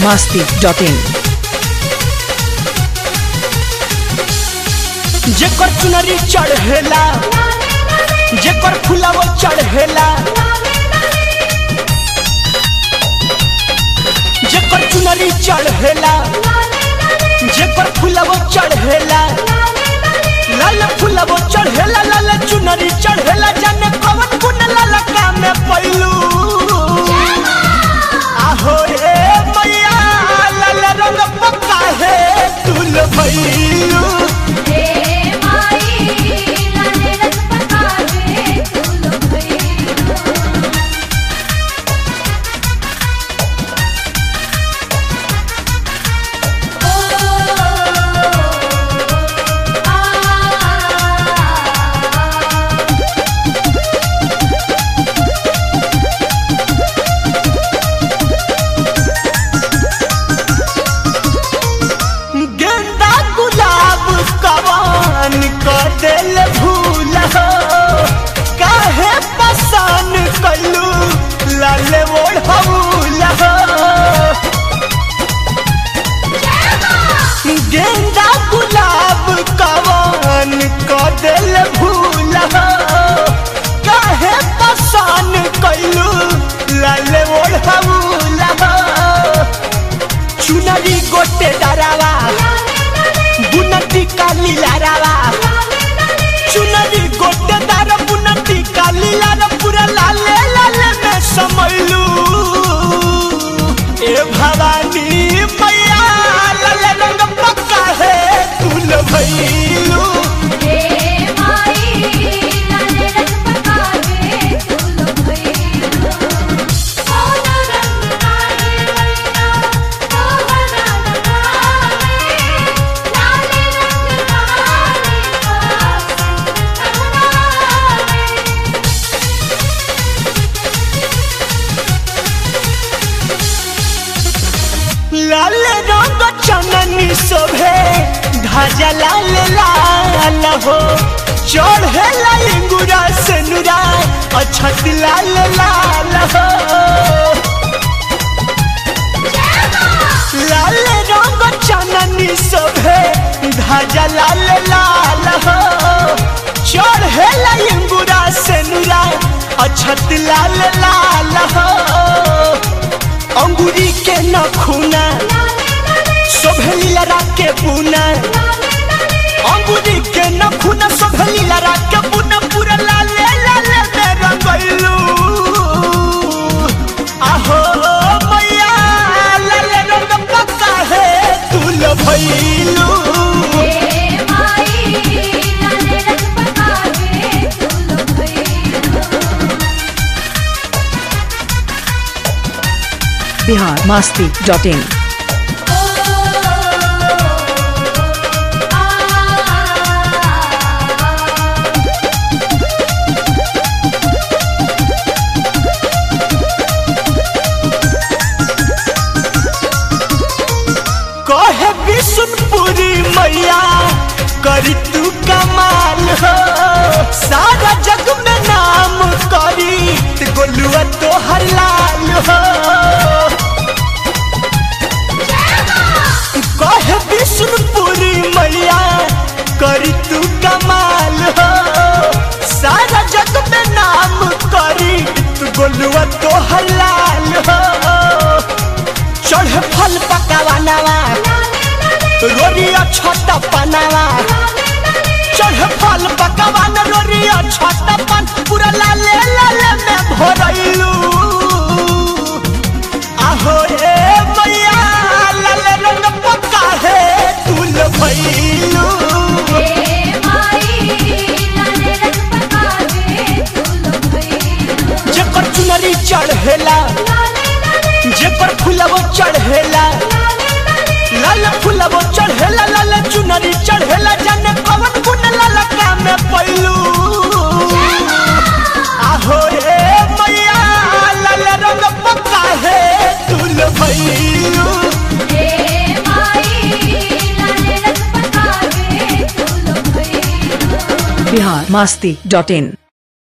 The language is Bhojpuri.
masti.in जेकर चुनरी चढ़ेला जेकर फुलाव चढ़ेला जेकर चुनरी चढ़ेला जेकर फुलाव चढ़ेला लाल फुलाव चढ़ेला लाल चुनरी चढ़ेला जाने कवन गुण लाल का में पैलू आहो रे मैया लाल रंग पक्का है तुल भैलू गेंदा गुलाब कवान क दिल भूल हो काहे पसान कलू लाल ओढ़ौल हो गेंदा गुलाब कवान क दिल भूल हो काहे पसान कलू लाल ओढ़ौल हो चुनरी गोटे डरावा बुनती काली लारावा चुनरी गोटे दार बुनती काली लारा पूरा लाले लाले में समैलू ए भवानी मैया लाले रंग पक्का है तुल भैलू लाल रंग चननी शोभे ध्वजा लाल लाल हो चढ़े लाइंगुरा से नुरा अछत लाल लाल हो लाल रंग चननी शोभे ध्वजा लाल लाल हो चढ़े लाइंगुरा से नुरा अछत लाल लाल हो अंगूरी के नखुना शोभली लड़ा के बुना अंगूरी के नखुना शोभली लड़ा के बुना पूरा लाले लाले में रंगैलू आहो मैया लाले रंग पक्का है तुल भैलू Bihar masti.in कहे विष्णुपुरी मैया करी तू कमाल हो सारा जग में नाम करी त गोलुआ तो हर लाल हो कहे विष्णुपुरी मैया करी तू कमाल हो सारा जग में नाम करी तू गोलुआ तो हर लाल हो चढ़े फल पकावानावा रोरिया छोटा पनावा चढ़े फल पकावान रोरिया छोटा पन पूरा लाले लाले में भरैलू आहो रे मैया लाले रंग पक्का है तुल भैलू जेकर चुनरी चढ़ेला जेकर फुलवो चढ़ेला लाल फुलवो चढ़ेला लाल चुनरी चढ़ेला जाने कवन गुण लाल का में पैलू आहो रे मैया लाल रंग पक्का है तुल भैलू Bihar masti.in